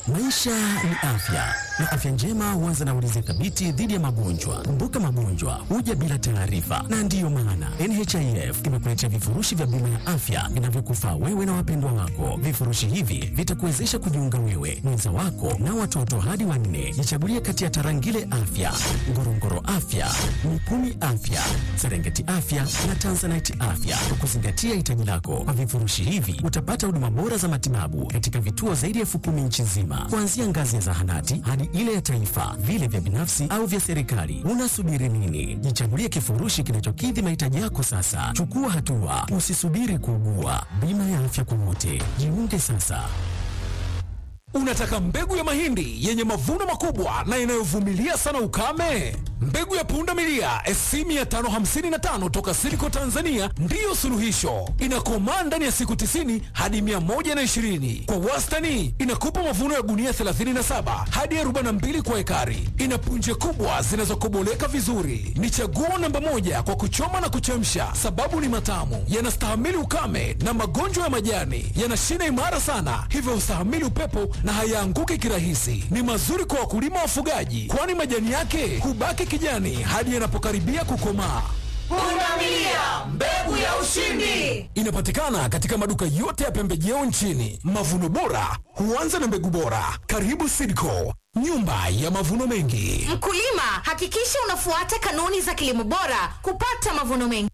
Maisha ni afya na afya njema huanza na ulinzi thabiti dhidi ya magonjwa. Kumbuka, magonjwa huja bila taarifa, na ndiyo maana NHIF imekuletea vifurushi vya bima ya afya vinavyokufaa wewe na wapendwa wako. Vifurushi hivi vitakuwezesha kujiunga wewe, mwenza wako na watoto hadi wanne. Jichagulie kati ya Tarangire Afya, Ngorongoro Afya, Mikumi Afya, Serengeti Afya na Tanzanite Afya kwa kuzingatia hitaji lako. Kwa vifurushi hivi utapata huduma bora za matibabu katika vituo zaidi ya elfu kumi nchi nzima, kuanzia ngazi ya zahanati hadi ile ya taifa, vile vya binafsi au vya serikali. Unasubiri nini? Jichagulie kifurushi kinachokidhi mahitaji yako sasa. Chukua hatua, usisubiri kuugua. Bima ya afya kwa wote, jiunge sasa. Unataka mbegu ya mahindi yenye mavuno makubwa na inayovumilia sana ukame? Mbegu ya punda milia SC 555 toka Silico Tanzania ndiyo suluhisho. Inakomaa ndani ya siku 90 hadi 120. Kwa wastani inakupa mavuno ya gunia 37 hadi 42 kwa ekari. Ina punje kubwa zinazokoboleka vizuri. Ni chaguo namba moja kwa kuchoma na kuchemsha, sababu ni matamu, yanastahimili ukame na magonjwa ya majani, yana shina imara sana, hivyo hustahimili upepo na hayaanguki kirahisi. Ni mazuri kwa wakulima wafugaji, kwani majani yake hubaki kijani hadi yanapokaribia kukomaa. Pundamilia, mbegu ya ushindi. Inapatikana katika maduka yote ya pembejeo nchini. Mavuno bora huanza na mbegu bora. Karibu Sidco, nyumba ya mavuno mengi. Mkulima, hakikisha unafuata kanuni za kilimo bora kupata mavuno mengi.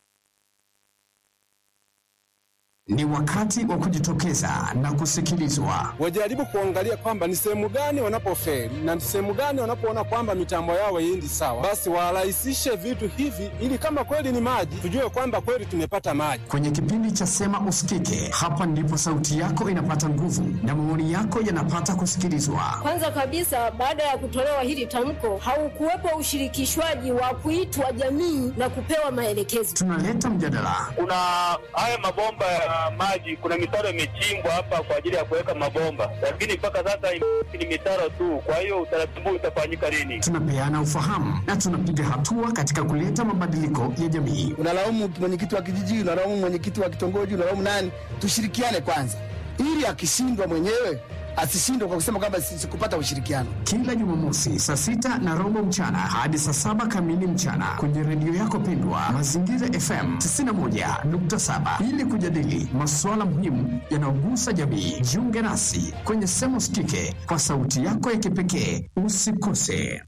Ni wakati wa kujitokeza na kusikilizwa. Wajaribu kuangalia kwamba ni sehemu gani wanapofeli na ni sehemu gani wanapoona kwamba mitambo yao haiendi sawa, basi warahisishe vitu hivi, ili kama kweli ni maji, tujue kwamba kweli tumepata maji. Kwenye kipindi cha Sema Usikike, hapa ndipo sauti yako inapata nguvu na maoni yako yanapata kusikilizwa. Kwanza kabisa, baada ya kutolewa hili tamko, haukuwepo ushirikishwaji wa kuitwa jamii na kupewa maelekezo. Tunaleta mjadala, kuna haya mabomba ya maji, kuna mitaro imechimbwa hapa kwa ajili ya kuweka mabomba, lakini mpaka sasa ni mitaro tu. Kwa hiyo utaratibu utafanyika lini? tunapeana ufahamu na tunapiga hatua katika kuleta mabadiliko ya jamii. unalaumu mwenyekiti wa kijiji, unalaumu mwenyekiti wa kitongoji, unalaumu nani? Tushirikiane kwanza, ili akishindwa mwenyewe asishindwe kwa kusema kwamba si- sikupata ushirikiano. Kila Jumamosi saa sita na robo mchana hadi saa saba kamili mchana kwenye redio yako pendwa Mazingira FM 91.7 ili kujadili masuala muhimu yanayogusa jamii. Jiunge nasi kwenye Sema Usikike kwa sauti yako ya kipekee. Usikose.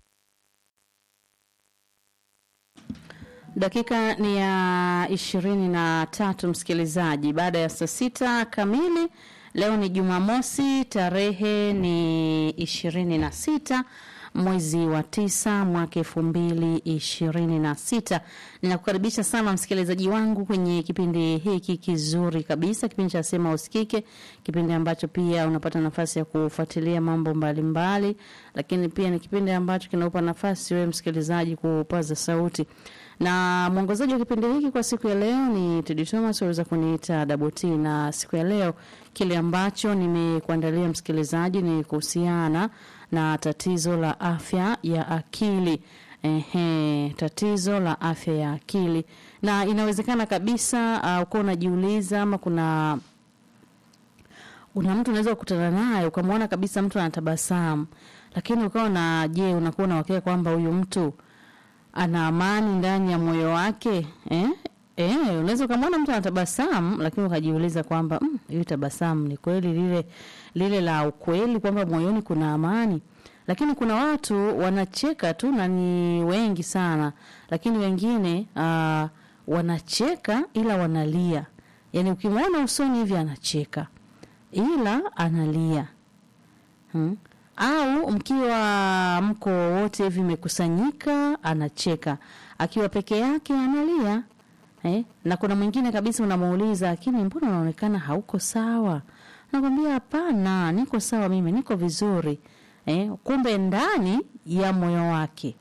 Dakika ni ya ishirini na tatu msikilizaji, baada ya saa sita kamili. Leo ni Jumamosi, tarehe ni ishirini na sita mwezi wa tisa mwaka elfu mbili ishirini na sita. Ninakukaribisha sana msikilizaji wangu kwenye kipindi hiki kizuri kabisa, kipindi cha Sema Usikike, kipindi ambacho pia unapata nafasi ya kufuatilia mambo mbalimbali mbali, lakini pia ni kipindi ambacho kinaupa nafasi wewe msikilizaji kupaza sauti na mwongozaji wa kipindi hiki kwa siku ya leo ni Tedi Thomas, waweza kuniita Daboti. Na siku ya leo kile ambacho nimekuandalia msikilizaji ni kuhusiana na tatizo la afya ya akili. Ehe, tatizo la afya ya akili, na inawezekana kabisa uh, uko unajiuliza ama kuna kuna mtu unaweza kukutana naye ukamwona kabisa mtu anatabasamu, lakini ukawa na je, unakuwa na uhakika kwamba huyu mtu ana amani ndani ya moyo wake eh? Eh, unaweza ukamwona mtu anatabasamu lakini ukajiuliza kwamba mm, hili tabasamu ni kweli lile lile la ukweli kwamba moyoni kuna amani. Lakini kuna watu wanacheka tu na ni wengi sana, lakini wengine uh, wanacheka ila wanalia. Yaani ukimwona usoni hivi anacheka ila analia hmm? au mkiwa mko wote hivi mmekusanyika anacheka, akiwa peke yake analia eh? Na kuna mwingine kabisa unamuuliza, lakini mbona unaonekana hauko sawa? Nakwambia hapana, niko sawa, mimi niko vizuri eh? Kumbe ndani ya moyo wake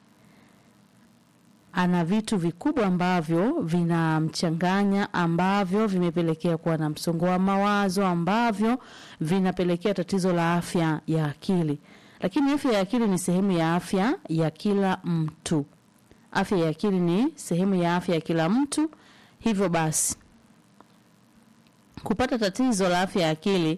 ana vitu vikubwa ambavyo vinamchanganya ambavyo vimepelekea kuwa na msongo wa mawazo ambavyo vinapelekea tatizo la afya ya akili. Lakini afya ya akili ni sehemu ya afya ya kila mtu. Afya ya akili ni sehemu ya afya ya kila mtu. Hivyo basi kupata tatizo la afya ya akili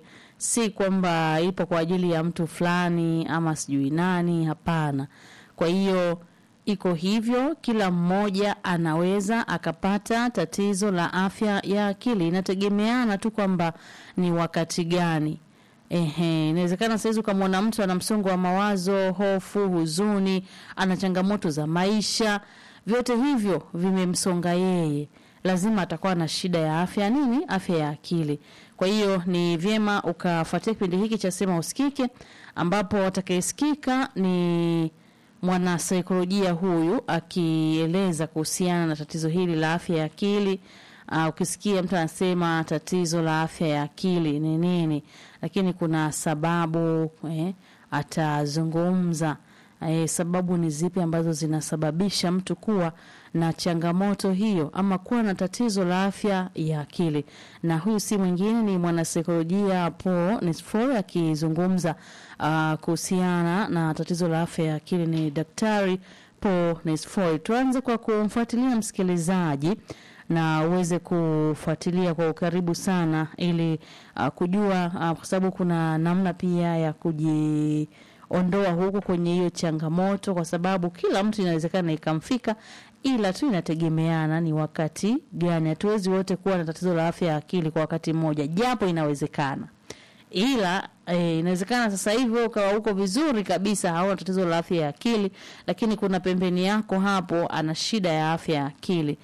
si kwamba ipo kwa ajili ya mtu fulani ama sijui nani. Hapana. Kwa hiyo iko hivyo, kila mmoja anaweza akapata tatizo la afya ya akili, inategemeana tu kwamba ni wakati gani. Ehe, inawezekana saizi ukamwona mtu ana msongo wa mawazo, hofu, huzuni, ana changamoto za maisha, vyote hivyo vimemsonga yeye, lazima atakuwa na shida ya afya nini, afya ya akili. Kwa hiyo ni vyema ukafuatia kipindi hiki cha Sema Usikike, ambapo atakayesikika ni mwanasaikolojia huyu akieleza kuhusiana na tatizo hili la afya ya akili. Uh, ukisikia mtu anasema tatizo la afya ya akili ni nini, lakini kuna sababu eh, atazungumza eh, sababu ni zipi ambazo zinasababisha mtu kuwa na changamoto hiyo ama kuwa na tatizo la afya ya akili. Na huyu si mwingine ni mwanasaikolojia Paul Nesfor akizungumza uh, kuhusiana na tatizo la afya ya akili ni Daktari Paul Nesfor. Tuanze kwa kumfuatilia msikilizaji na uweze kufuatilia kwa ukaribu sana ili uh, kujua uh, kwa sababu kuna namna pia ya kujiondoa huku kwenye hiyo changamoto, kwa sababu kila mtu inawezekana ikamfika, ila tu inategemeana ni wakati gani. Hatuwezi wote kuwa na tatizo la afya ya akili kwa wakati mmoja, japo inawezekana ila e, inawezekana sasa hivi wewe ukawa uko vizuri kabisa, hauna tatizo la afya ya akili, lakini kuna pembeni yako hapo ana shida ya afya ya akili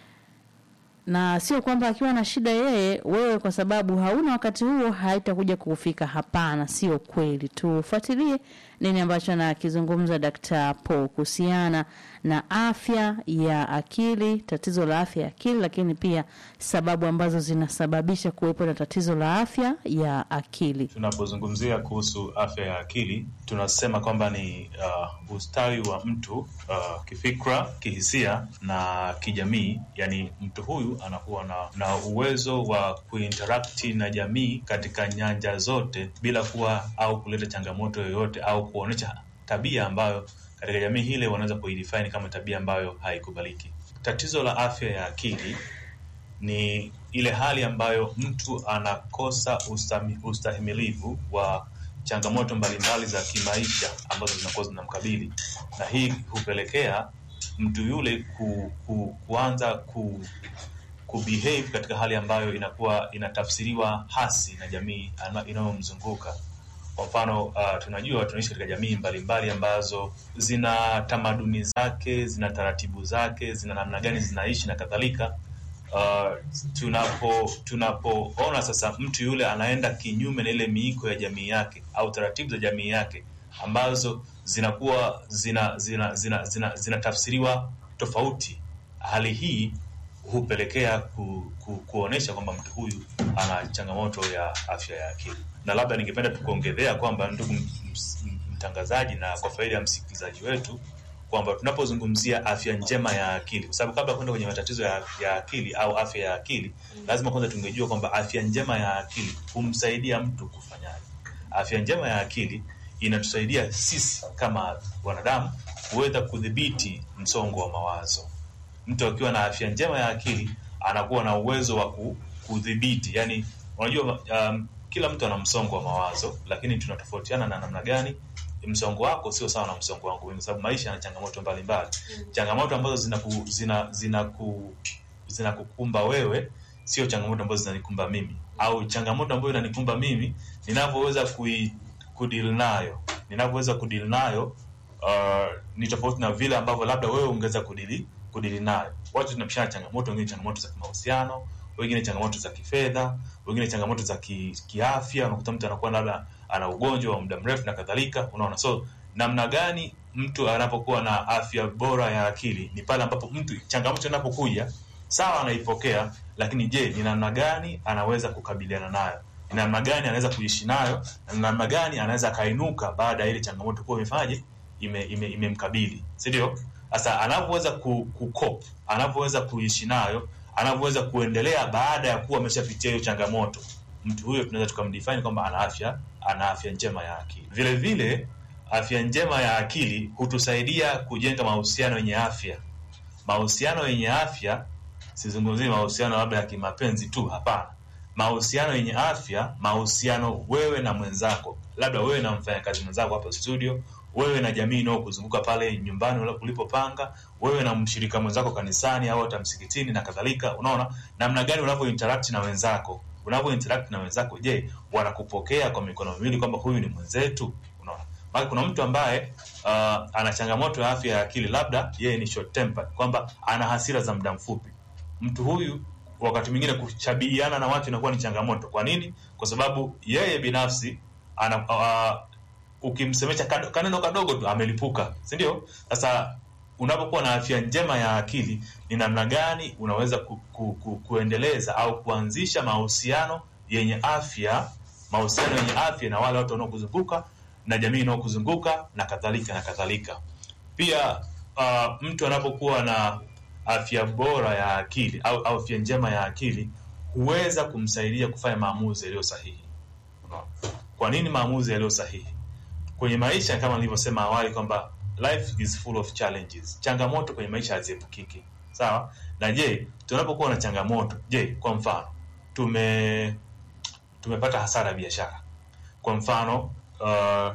na sio kwamba akiwa na shida yeye, wewe kwa sababu hauna wakati huo haitakuja kufika. Hapana, sio kweli. Tufuatilie nini ambacho anakizungumza Dkt. Paul kuhusiana na afya ya akili, tatizo la afya ya akili, lakini pia sababu ambazo zinasababisha kuwepo na tatizo la afya ya akili. Tunapozungumzia kuhusu afya ya akili, tunasema kwamba ni uh, ustawi wa mtu uh, kifikra, kihisia na kijamii. Yani mtu huyu anakuwa na, na uwezo wa kuinteract na jamii katika nyanja zote bila kuwa au kuleta changamoto yoyote au kuonyesha tabia ambayo katika jamii hile wanaweza kuidefine kama tabia ambayo haikubaliki. Tatizo la afya ya akili ni ile hali ambayo mtu anakosa ustami, ustahimilivu wa changamoto mbalimbali za kimaisha ambazo zinakuwa zinamkabili, na hii hupelekea mtu yule ku, ku, kuanza ku, kubehave katika hali ambayo inakuwa inatafsiriwa hasi na jamii inayomzunguka. Kwa mfano uh, tunajua tunaishi katika jamii mbalimbali ambazo zina tamaduni zake, zina taratibu zake, zina namna gani zinaishi na kadhalika. Uh, tunapo tunapoona sasa mtu yule anaenda kinyume na ile miiko ya jamii yake au taratibu za jamii yake ambazo zinakuwa zina zina zina zinatafsiriwa zina, zina tofauti, hali hii hupelekea ku, ku, kuonyesha kwamba mtu huyu ana changamoto ya afya ya akili. Na labda ningependa tukuongezea kwamba, ndugu mtangazaji, na kwa faida ya msikilizaji wetu kwamba tunapozungumzia afya njema ya akili, kwa sababu kabla ya kwenda kwenye matatizo ya, ya akili au afya ya akili mm, lazima kwanza tungejua kwamba afya njema ya akili humsaidia mtu kufanyaje. Afya njema ya akili inatusaidia sisi kama wanadamu kuweza kudhibiti msongo wa mawazo. Mtu akiwa na afya njema ya akili anakuwa na uwezo wa kudhibiti, yani unajua, um, kila mtu ana msongo wa mawazo, lakini tunatofautiana na namna gani msongo wako sio sawa na msongo wangu, kwa sababu maisha yana changamoto mbalimbali mm. Changamoto ambazo zinaku zina zinaku zinakukumba wewe sio changamoto ambazo zinanikumba mimi, au changamoto ambayo inanikumba mimi ninavyoweza kudeal nayo ninavyoweza kudeal nayo uh, ni tofauti na vile ambavyo labda wewe ungeweza kudili kudili nayo. Watu tunapishana changamoto, wengine changamoto za kimahusiano, wengine changamoto za kifedha, wengine changamoto za ki, kiafya. Unakuta mtu anakuwa labda ana ugonjwa wa muda mrefu na kadhalika, unaona. So namna gani mtu anapokuwa na afya bora ya akili ni pale ambapo mtu changamoto inapokuja, sawa, anaipokea, lakini je, ni namna gani anaweza kukabiliana nayo? Ni namna gani anaweza kuishi nayo? Na namna gani anaweza akainuka baada ya ile changamoto kuwa imefanyaje, imemkabili, ime, ime si ndio? Sasa anavyoweza kukop, anavyoweza kuishi nayo, anavyoweza kuendelea baada ya kuwa ameshapitia hiyo changamoto, mtu huyo tunaweza tukamdefine kwamba ana afya ana afya njema ya akili. Vile vile afya njema ya akili hutusaidia kujenga mahusiano yenye afya. Mahusiano yenye afya, sizungumzii mahusiano labda ya kimapenzi tu, hapana. mahusiano yenye afya, mahusiano wewe na mwenzako, labda wewe na mfanyakazi mwenzako hapo studio, wewe na jamii inayokuzunguka pale nyumbani ula- ulipopanga, wewe na mshirika mwenzako kanisani au hata msikitini na kadhalika. Unaona namna gani unavyo interact na wenzako, unavyo interact na wenzako. Je, wanakupokea kwa mikono miwili kwamba huyu ni mwenzetu? Unaona, maana kuna mtu ambaye uh, ana changamoto ya afya ya akili, labda yeye ni short tempered, kwamba ana hasira za muda mfupi. Mtu huyu wakati mwingine kuchabihiana na watu inakuwa ni changamoto. Kwa nini? Kwa sababu yeye binafsi ana uh, ukimsemesha kado- kaneno kadogo tu amelipuka, si ndio? Sasa unapokuwa na afya njema ya akili, ni namna gani unaweza ku, ku, ku, kuendeleza au kuanzisha mahusiano yenye afya, mahusiano yenye afya na wale watu wanaokuzunguka na jamii inayokuzunguka na kadhalika na kadhalika. Pia uh, mtu anapokuwa na afya bora ya akili au, au afya njema ya akili huweza kumsaidia kufanya maamuzi yaliyo sahihi. Unaona? Kwa nini maamuzi yaliyo sahihi? Kwenye maisha kama nilivyosema awali kwamba life is full of challenges. Changamoto kwenye maisha haziepukiki. Sawa? Na je, tunapokuwa na changamoto, je, kwa mfano tume tumepata hasara ya biashara. Kwa mfano uh,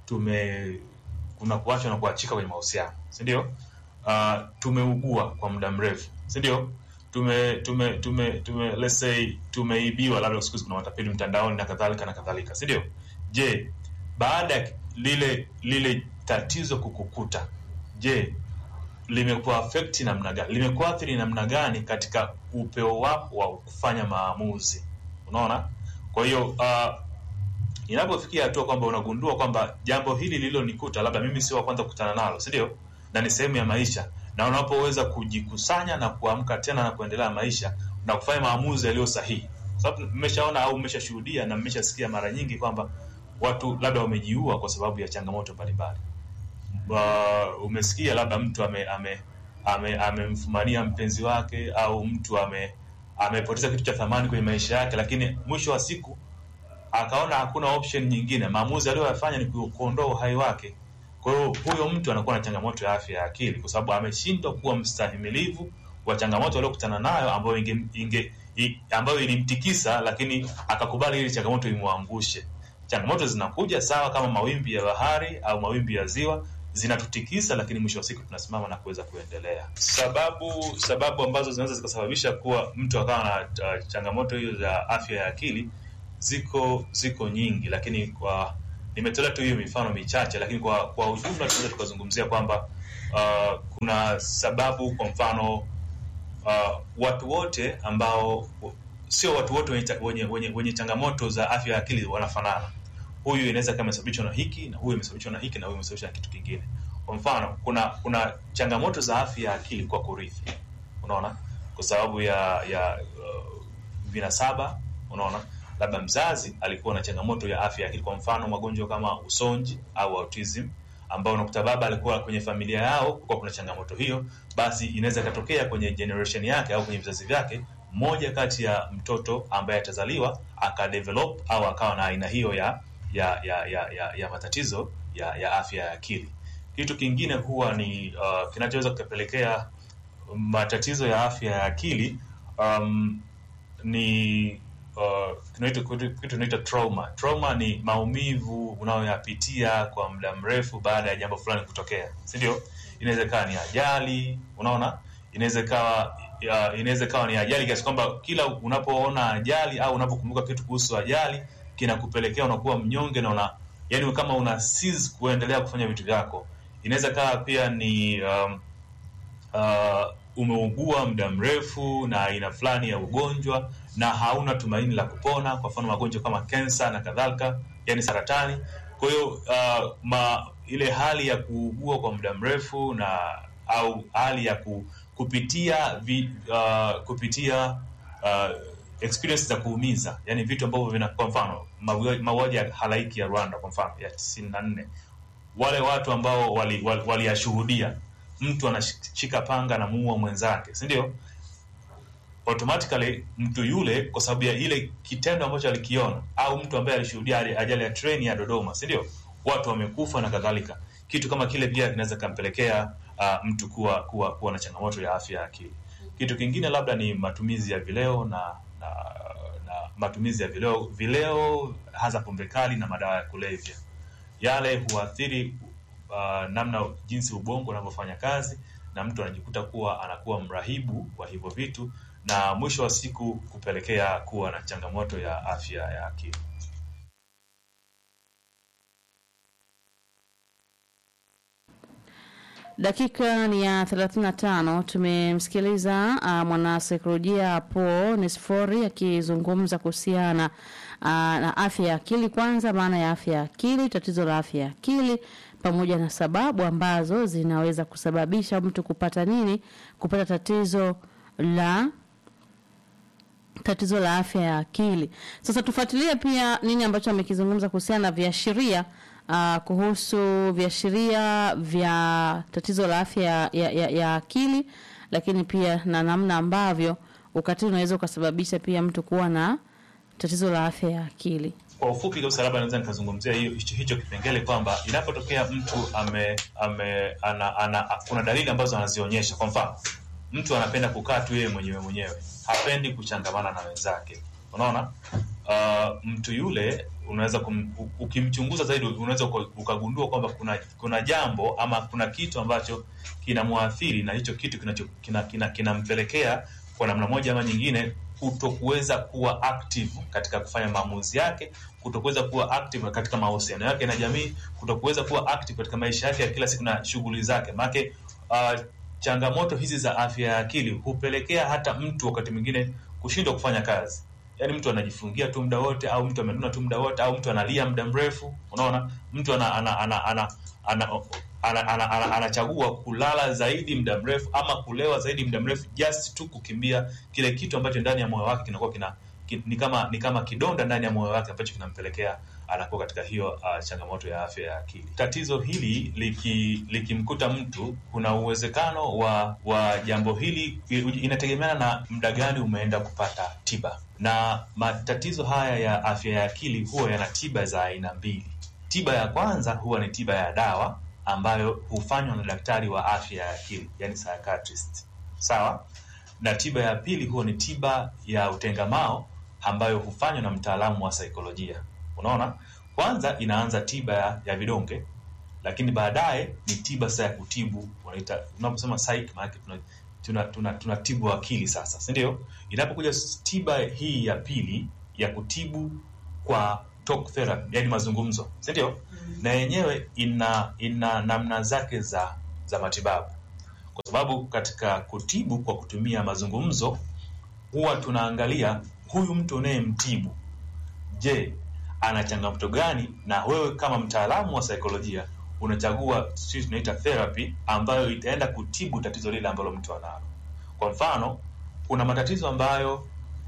tume kuna kuachwa na kuachika kwenye mahusiano, si ndio? Uh, tumeugua kwa muda mrefu, si ndio? Tume tume tume tume let's say tumeibiwa, labda siku hizi kuna matapeli mtandaoni na kadhalika na kadhalika, si ndio? Je, baada ya lile lile tatizo kukukuta, je, limekuaffect namna gani? Limekuathiri namna gani katika upeo wako wa kufanya maamuzi? Unaona? Kwa hiyo uh, inapofikia hatua kwamba unagundua kwamba jambo hili lililonikuta labda mimi sio wa kwanza kukutana nalo, si ndio? Na ni sehemu ya maisha, na unapoweza kujikusanya na kuamka tena na kuendelea na maisha na kufanya maamuzi yaliyo sahihi, sababu mmeshaona au mmeshashuhudia na mmeshasikia mara nyingi kwamba watu labda wamejiua kwa sababu ya changamoto mbalimbali. Uh, umesikia labda mtu ame ame ame- amemfumania mpenzi wake au mtu ame amepoteza kitu cha thamani kwenye maisha yake, lakini mwisho wa siku akaona hakuna option nyingine. Maamuzi aliyoyafanya ni ku- kuondoa uhai wake. Kwa hiyo huyo mtu anakuwa na changamoto ya afya ya akili, kwa sababu ameshindwa kuwa mstahimilivu wa changamoto aliyokutana nayo ambayo inge, inge, i, ambayo ilimtikisa, lakini akakubali ili changamoto imwangushe. Changamoto zinakuja sawa kama mawimbi ya bahari au mawimbi ya ziwa zinatutikisa, lakini mwisho wa siku tunasimama na kuweza kuendelea. Sababu sababu ambazo zinaweza zikasababisha kuwa mtu akawa na uh, changamoto hiyo za afya ya akili ziko ziko nyingi, lakini kwa nimetolea tu hiyo mifano michache, lakini kwa kwa ujumla tunaweza tukazungumzia kwamba uh, kuna sababu, kwa mfano uh, watu wote ambao sio watu wote wenye, cha- wenye, wenye, wenye changamoto za afya ya akili wanafanana. Huyu inaweza kama imesababishwa na hiki na huyu imesababishwa na hiki na huyu imesababishwa na kitu kingine. Kwa mfano, kuna kuna changamoto za afya ya akili kwa kurithi, unaona, kwa sababu ya ya uh, vinasaba, unaona, labda mzazi alikuwa na changamoto ya afya ya akili, kwa mfano magonjwa kama usonji au autism ambao unakuta baba alikuwa kwenye familia yao kulikuwa kuna changamoto hiyo, basi inaweza ikatokea kwenye generation yake au kwenye vizazi vyake, mmoja kati ya mtoto ambaye atazaliwa akadevelop au akawa na aina hiyo ya ya ya ya, ya, ya matatizo ya, ya afya ya akili. Kitu kingine huwa ni uh, kinachoweza kukapelekea matatizo ya afya ya akili um, ni uh, kinaitwa- kitu kitu inaitwa trauma. Trauma ni maumivu unayoyapitia kwa muda mrefu baada ya jambo fulani kutokea, si ndio? Inaweza ikawa ni ajali, unaona, inaweza ikawa ya- inaweza ikawa ni ajali kiasi kwamba kila unapoona ajali au unapokumbuka kitu kuhusu ajali kinakupelekea unakuwa mnyonge na una yani kama una cease kuendelea kufanya vitu vyako. Inaweza ikawa pia ni um, uh, umeugua muda mrefu na aina fulani ya ugonjwa na hauna tumaini la kupona, kwa mfano magonjwa kama kensa na kadhalika, yani saratani. Kwa hiyo uh, ma, ile hali ya kuugua kwa muda mrefu na au hali ya ku, kupitia vi, uh, kupitia uh, experience za kuumiza, yani vitu ambavyo vina, kwa mfano mauaji mauaji ya halaiki ya Rwanda kwa mfano ya tisini na nne wale watu ambao waliyashuhudia wali, wali mtu anashika panga na muua mwenzake, si ndio? Automatically mtu yule kwa sababu ya ile kitendo ambacho alikiona, au mtu ambaye alishuhudia ajali ya treni ya Dodoma, si ndio? Watu wamekufa na kadhalika. Kitu kama kile pia kinaweza kampelekea uh, mtu kuwa, kuwa kuwa na changamoto ya afya ya akili. Kitu kingine labda ni matumizi ya vileo na na, na matumizi ya vileo, vileo hasa pombe kali na madawa ya kulevya. Yale huathiri uh, namna jinsi ubongo unavyofanya kazi, na mtu anajikuta kuwa anakuwa mrahibu wa hivyo vitu, na mwisho wa siku kupelekea kuwa na changamoto ya afya ya akili. Dakika ni ya 35. Tumemsikiliza uh, mwanasaikolojia Paul Nesfori akizungumza kuhusiana uh, na afya ya akili. Kwanza, maana ya afya ya akili, tatizo la afya ya akili pamoja na sababu ambazo zinaweza kusababisha mtu kupata nini, kupata tatizo la tatizo la afya ya akili. Sasa tufuatilie pia nini ambacho amekizungumza kuhusiana na viashiria uh, kuhusu viashiria vya tatizo la afya ya, ya, ya, ya akili, lakini pia na namna ambavyo ukatili unaweza ukasababisha pia mtu kuwa na tatizo la afya ya akili. Kwa ufupi kabisa, labda naweza nikazungumzia hiyo hicho, hicho kipengele kwamba inapotokea mtu ame, ame ana, ana, kuna dalili ambazo anazionyesha. Kwa mfano, mtu anapenda kukaa tu yeye mwenyewe mwenyewe, hapendi kuchangamana na wenzake. Unaona, uh, mtu yule unaweza kum, u- ukimchunguza zaidi unaweza uka- ukagundua kwamba kuna kuna jambo ama kuna kitu ambacho kinamwathiri na hicho kitu kinacho kina, kina, kinampelekea kwa namna moja ama nyingine kutokuweza kuwa active katika kufanya maamuzi yake, kutokuweza kuwa active katika mahusiano yake na jamii, kutokuweza kuwa active katika maisha yake ya kila siku na shughuli zake. Maanake uh, changamoto hizi za afya ya akili hupelekea hata mtu wakati mwingine kushindwa kufanya kazi yaani mtu anajifungia tu muda wote au mtu amenuna tu muda wote au mtu analia muda mrefu unaona mtu ana, ana, ana, ana, ana, ana, ana, ana, anachagua kulala zaidi muda mrefu ama kulewa zaidi muda mrefu just tu kukimbia kile kitu ambacho ndani ya moyo wake kinakuwa kina ki, ni kama ni kama kidonda ndani ya moyo wake ambacho kinampelekea anakuwa katika hiyo uh, changamoto ya afya ya akili. Tatizo hili liki- likimkuta mtu, kuna uwezekano wa wa jambo hili, inategemeana na muda gani umeenda kupata tiba, na matatizo haya ya afya ya akili huwa yana tiba za aina mbili. Tiba ya kwanza huwa ni tiba ya dawa ambayo hufanywa na daktari wa afya ya akili, yani psychiatrist, sawa na tiba ya pili huwa ni tiba ya utengamao ambayo hufanywa na mtaalamu wa saikolojia. Unaona, kwanza inaanza tiba ya, ya vidonge, lakini baadaye ni tiba sasa ya kutibu, wanaita unaposema psych, maana tuna tuna, tuna, tunatibu akili sasa, si ndio? Inapokuja tiba hii ya pili ya kutibu kwa talk therapy, yani mazungumzo, si ndio? Na yenyewe ina ina namna zake za za matibabu kwa sababu katika kutibu kwa kutumia mazungumzo huwa tunaangalia huyu mtu unayemtibu, je, ana changamoto gani? Na wewe kama mtaalamu wa saikolojia unachagua sisi tunaita therapy ambayo itaenda kutibu tatizo lile ambalo mtu analo. Kwa mfano, kuna matatizo ambayo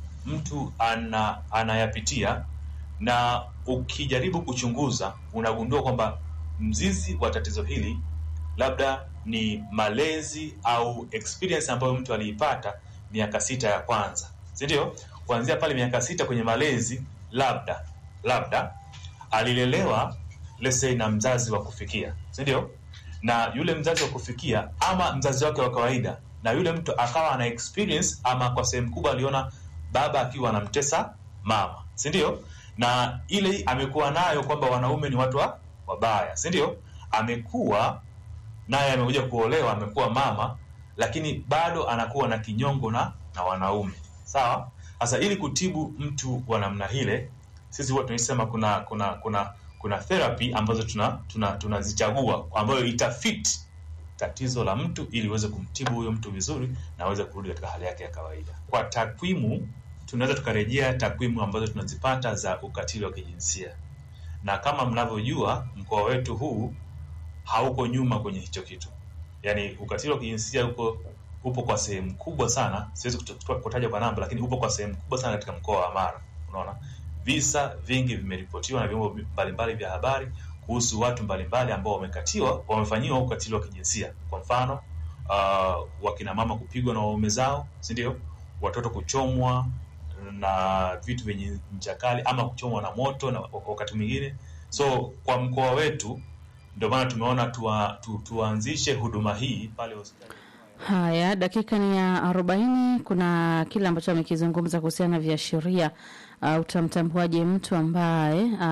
mtu ana anayapitia na ukijaribu kuchunguza unagundua kwamba mzizi wa tatizo hili labda ni malezi au experience ambayo mtu aliipata miaka sita ya kwanza, si ndio? Kuanzia pale miaka sita kwenye malezi, labda labda alilelewa let's say na mzazi wa kufikia, si ndio? Na yule mzazi wa kufikia ama mzazi wake wa kawaida, na yule mtu akawa ana experience ama kwa sehemu kubwa aliona baba akiwa anamtesa mama, si ndio? Na ile amekuwa nayo kwamba wanaume ni watu wa wabaya, si ndio? Amekuwa naye amekuja kuolewa, amekuwa mama, lakini bado anakuwa na kinyongo na na wanaume. Sawa. Sasa ili kutibu mtu wa namna ile, sisi huwa tunasema kuna kuna kuna kuna therapy ambazo tuna tuna tunazichagua ambayo itafit tatizo la mtu ili uweze kumtibu huyo mtu vizuri na aweze kurudi katika hali yake ya kawaida. Kwa takwimu, tunaweza tukarejea takwimu ambazo tunazipata za ukatili wa kijinsia, na kama mnavyojua mkoa wetu huu hauko nyuma kwenye hicho kitu. Yaani ukatili wa kijinsia uko upo kwa sehemu kubwa sana, siwezi kuto- kutaja kwa namba, lakini upo kwa sehemu kubwa sana katika mkoa wa Mara. Unaona, visa vingi vimeripotiwa na vyombo mbalimbali vya habari kuhusu watu mbalimbali ambao wamekatiwa, wamefanyiwa ukatili wa kijinsia. Kwa mfano, uh, wakina mama kupigwa na waume zao, si ndio? Watoto kuchomwa na vitu vyenye ncha kali ama kuchomwa na moto na wakati mwingine. So kwa mkoa wetu ndio maana tumeona tuwa, tu, tuanzishe huduma hii pale hospitali. Haya, dakika ni ya arobaini. Kuna kile ambacho amekizungumza kuhusiana na viashiria uh, utamtambuaje mtu ambaye uh,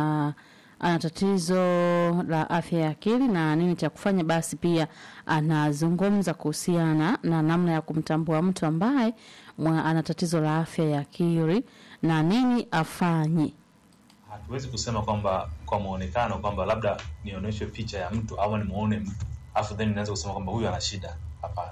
ana tatizo la afya ya akili na nini cha kufanya? Basi pia anazungumza kuhusiana na namna ya kumtambua mtu ambaye mwa- ana tatizo la afya ya akili na nini afanye. hatuwezi kusema kwamba kwa muonekano kwamba labda nionyeshe picha ya mtu au nimuone mtu afu then nianze kusema kwamba huyu ana shida hapana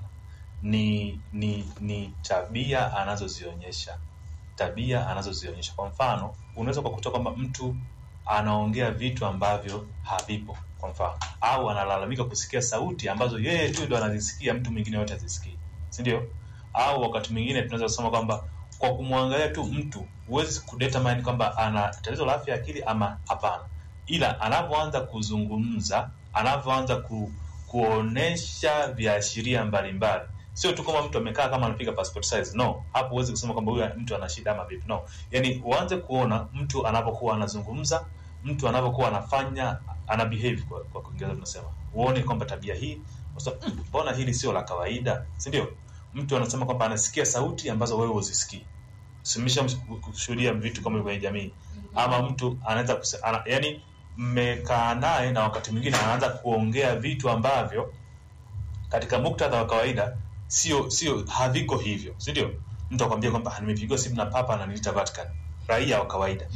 ni ni ni tabia anazozionyesha tabia anazozionyesha kwa mfano unaweza ukakuta kwamba mtu anaongea vitu ambavyo havipo kwa mfano au analalamika kusikia sauti ambazo yeye tu ndo anazisikia mtu mwingine yote azisikii si ndio au wakati mwingine tunaweza kusema kwamba kwa kumwangalia tu mtu huwezi kudetermine kwamba ana tatizo la afya ya akili ama hapana ila anavyoanza kuzungumza anavyoanza ku, kuonesha viashiria mbalimbali sio tu kama mtu amekaa kama anapiga passport size no hapo huwezi kusema kwamba huyu mtu ana shida ama vipi no yani uanze kuona mtu anapokuwa anazungumza mtu anapokuwa anafanya ana behave kwa, kwa kiingereza tunasema uone kwamba tabia hii unasema, "Mm, mbona hili sio la kawaida si ndio mtu anasema kwamba anasikia sauti ambazo wewe huzisikii simesha kushuhudia vitu kama hivyo kwenye jamii ama mtu anaweza kuse- ana, yani mmekaa naye na wakati mwingine anaanza kuongea vitu ambavyo katika muktadha wa kawaida sio sio haviko hivyo si ndio mtu akwambia kwamba "Ah, nimepigiwa simu na papa na nilita Vatican raia wa kawaida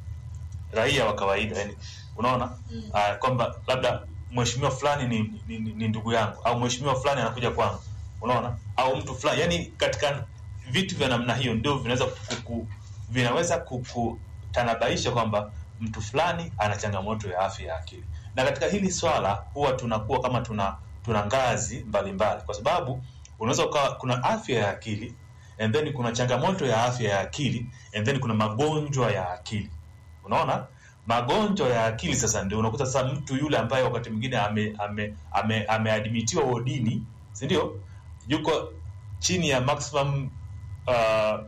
raia wa kawaida yani unaona uh, kwamba labda mheshimiwa fulani ni, ni, ni, ni ndugu yangu au mheshimiwa fulani anakuja kwangu unaona au mtu fulani yani katika vitu vya namna hiyo ndio vinaweza kuku, vinaweza kukutanabaisha kwamba mtu fulani ana changamoto ya afya ya akili na katika hili swala huwa tunakuwa kama tuna tuna ngazi mbalimbali mbali. kwa sababu unaweza ukawa kuna afya ya akili and then kuna changamoto ya afya ya akili and then kuna magonjwa ya akili unaona magonjwa ya akili sasa ndio unakuta sasa mtu yule ambaye wakati mwingine ameadmitiwa ame, ame, ameadmitiwa wodini si ndio yuko chini ya maximum uh,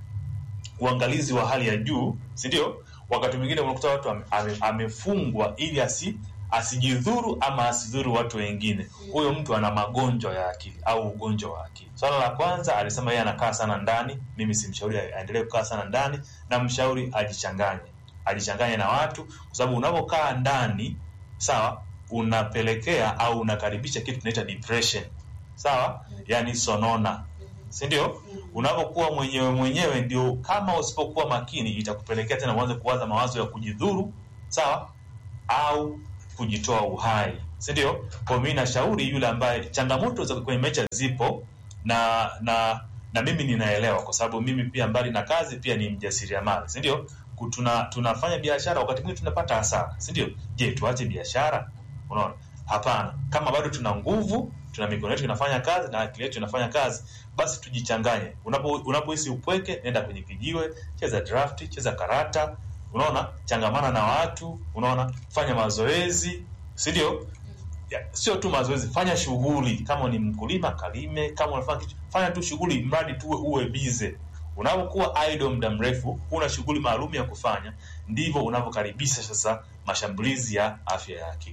uangalizi wa hali ya juu si ndio wakati mwingine unakuta watu ame- ame- amefungwa ili asi asijidhuru ama asidhuru watu wengine huyo mtu ana magonjwa ya akili au ugonjwa wa akili swala la kwanza alisema yeye anakaa sana ndani mimi simshauri aendelee kukaa sana ndani na mshauri ajichanganye ajichanganye na watu kwa sababu unapokaa ndani sawa unapelekea au unakaribisha kitu tunaita depression sawa yani sonona si ndio unapokuwa mwenyewe mwenyewe ndio kama usipokuwa makini itakupelekea tena uanze kuwaza mawazo ya kujidhuru sawa au kujitoa uhai si ndio kwa mi nashauri yule ambaye changamoto za kwenye maisha zipo na na na mimi ninaelewa kwa sababu mimi pia mbali na kazi pia ni mjasiriamali si ndio Ku- tuna tunafanya biashara wakati mwingine tunapata hasara si ndio je tuache biashara unaona hapana kama bado tuna nguvu tuna mikono yetu inafanya kazi na akili yetu inafanya kazi basi tujichanganye unapo unapohisi upweke nenda kwenye kijiwe cheza draft cheza karata unaona changamana na watu unaona fanya mazoezi si ndio Ya, sio tu mazoezi fanya shughuli kama ni mkulima kalime kama unafanya kitu fanya tu shughuli mradi tu uwe bize unapokuwa idle muda mrefu huna shughuli maalum ya kufanya ndivyo unavyokaribisha sasa mashambulizi ya afya ya akili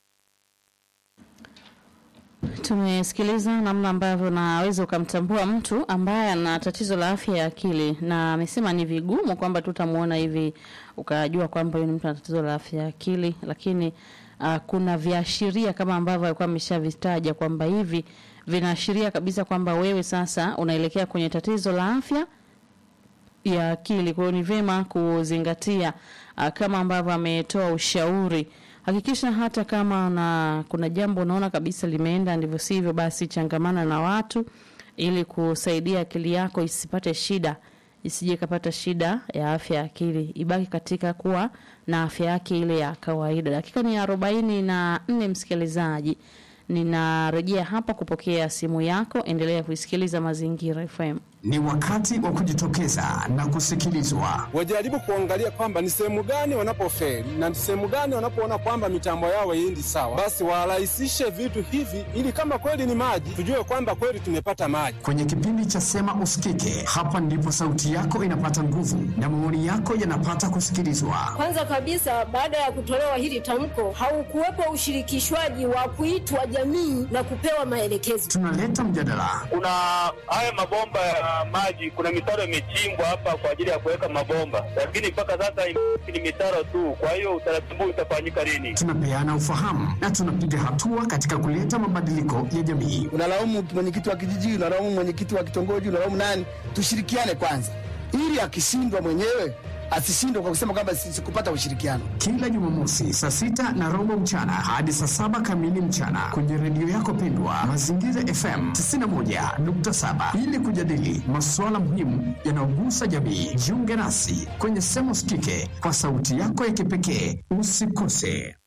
Tumesikiliza namna ambavyo unaweza ukamtambua mtu ambaye ana tatizo la afya ya akili, na amesema ni vigumu kwamba tutamwona hivi ukajua kwamba huyu ni mtu ana tatizo la afya ya akili, lakini uh, kuna viashiria kama ambavyo alikuwa ameshavitaja kwamba hivi vinaashiria kabisa kwamba wewe sasa unaelekea kwenye tatizo la afya ya akili. Kwa hiyo ni vyema kuzingatia uh, kama ambavyo ametoa ushauri. Hakikisha hata kama na kuna jambo unaona kabisa limeenda ndivyo sivyo, basi changamana na watu ili kusaidia akili yako isipate shida, isije ikapata shida ya afya ya akili, ibaki katika kuwa na afya yake ile ya kawaida. Dakika ni arobaini na nne, msikilizaji, ninarejea hapa kupokea simu yako. Endelea kuisikiliza Mazingira FM. Ni wakati wa kujitokeza na kusikilizwa. wajaribu kuangalia kwamba ni sehemu gani wanapofeli na ni sehemu gani wanapoona kwamba mitambo yao haiendi sawa, basi warahisishe vitu hivi, ili kama kweli ni maji, tujue kwamba kweli tumepata maji. Kwenye kipindi cha Sema Usikike, hapa ndipo sauti yako inapata nguvu na maoni yako yanapata kusikilizwa. Kwanza kabisa, baada ya kutolewa hili tamko, haukuwepo ushirikishwaji wa kuitwa jamii na kupewa maelekezo. Tunaleta mjadala, kuna haya mabomba ya ya maji, kuna mitaro imechimbwa hapa kwa ajili ya kuweka mabomba, lakini mpaka sasa ni mitaro tu. Kwa hiyo utaratibu utafanyika lini? Tunapeana ufahamu na tunapiga hatua katika kuleta mabadiliko ya jamii. Unalaumu mwenyekiti wa kijiji, unalaumu mwenyekiti wa kitongoji, unalaumu nani? Tushirikiane kwanza, ili akishindwa mwenyewe asishindwe kwa kusema kwamba sikupata ushirikiano. Kila Jumamosi saa sita na robo mchana hadi saa saba kamili mchana kwenye redio yako pendwa Mazingira FM 91.7 ili kujadili masuala muhimu yanayogusa jamii. Jiunge nasi kwenye Sema Usikike kwa sauti yako ya kipekee. Usikose.